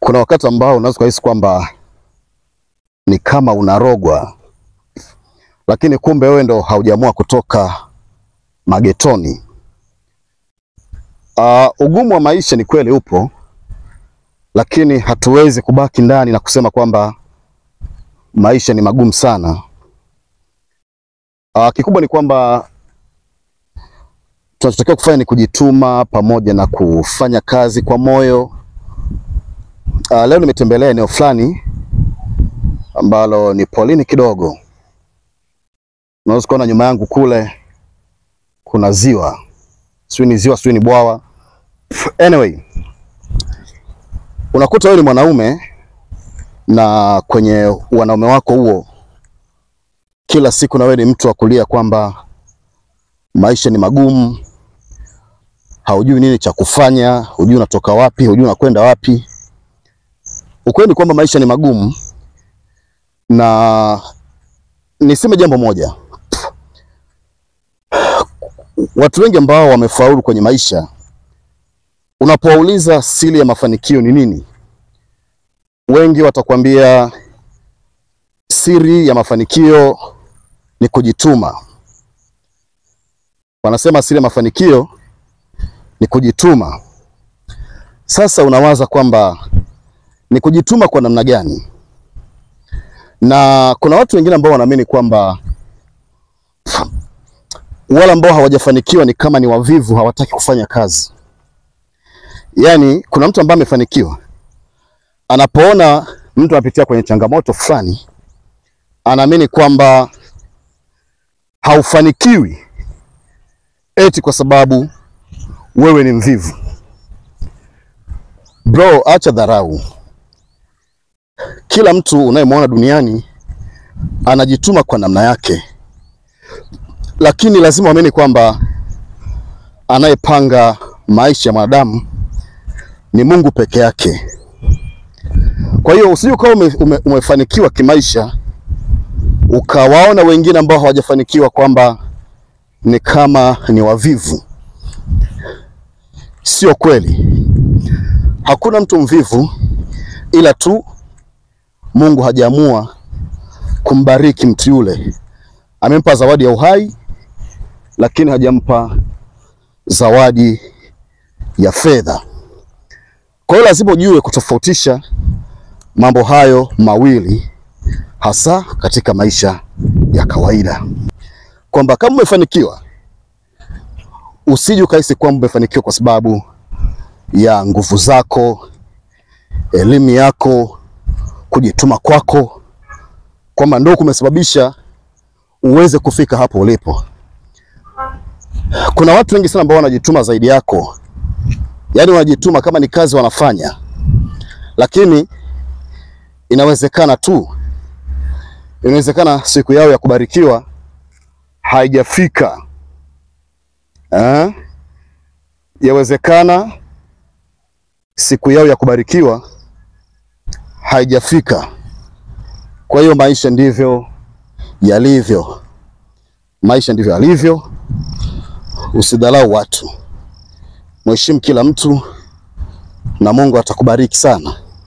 Kuna wakati ambao unaweza kuhisi kwamba ni kama unarogwa, lakini kumbe wewe ndo haujaamua kutoka magetoni. Uh, ugumu wa maisha ni kweli upo, lakini hatuwezi kubaki ndani na kusema kwamba maisha ni magumu sana. Uh, kikubwa ni kwamba tunachotakiwa kufanya ni kujituma pamoja na kufanya kazi kwa moyo. Uh, leo nimetembelea eneo fulani ambalo ni polini kidogo. Unaweza kuona nyuma yangu kule kuna ziwa, sijui ni ziwa, sijui ni bwawa. Anyway, unakuta wewe ni mwanaume na kwenye wanaume wako huo, kila siku na wewe ni mtu wa kulia kwamba maisha ni magumu, haujui nini cha kufanya, hujui unatoka wapi, hujui unakwenda wapi. Ukweli ni kwamba maisha ni magumu, na niseme jambo moja, watu wengi ambao wamefaulu kwenye maisha, unapowauliza siri ya mafanikio ni nini, wengi watakwambia siri ya mafanikio ni kujituma. Wanasema siri ya mafanikio ni kujituma. Sasa unawaza kwamba ni kujituma kwa namna gani? Na kuna watu wengine ambao wanaamini kwamba wale ambao hawajafanikiwa ni kama ni wavivu, hawataki kufanya kazi. Yaani, kuna mtu ambaye amefanikiwa, anapoona mtu anapitia kwenye changamoto fulani, anaamini kwamba haufanikiwi eti kwa sababu wewe ni mvivu. Bro, acha dharau. Kila mtu unayemwona duniani anajituma kwa namna yake, lakini lazima uamini kwamba anayepanga maisha ya mwanadamu ni Mungu peke yake. Kwa hiyo usije ukawa ume, ume, umefanikiwa kimaisha ukawaona wengine ambao hawajafanikiwa kwamba ni kama ni wavivu. Sio kweli. Hakuna mtu mvivu, ila tu Mungu hajaamua kumbariki mtu yule. Amempa zawadi ya uhai, lakini hajampa zawadi ya fedha. Kwa hiyo lazima ujue kutofautisha mambo hayo mawili, hasa katika maisha ya kawaida, kwamba kama umefanikiwa usije ukahisi kwamba umefanikiwa kwa sababu ya nguvu zako, elimu yako, kujituma kwako, kwamba ndio kumesababisha uweze kufika hapo ulipo. Kuna watu wengi sana ambao wanajituma zaidi yako, yaani wanajituma kama ni kazi wanafanya, lakini inawezekana tu, inawezekana siku yao ya kubarikiwa haijafika. Eh? Yawezekana siku yao ya kubarikiwa haijafika. Kwa hiyo maisha ndivyo yalivyo, maisha ndivyo yalivyo. Usidhalau watu, mheshimu kila mtu na Mungu atakubariki sana.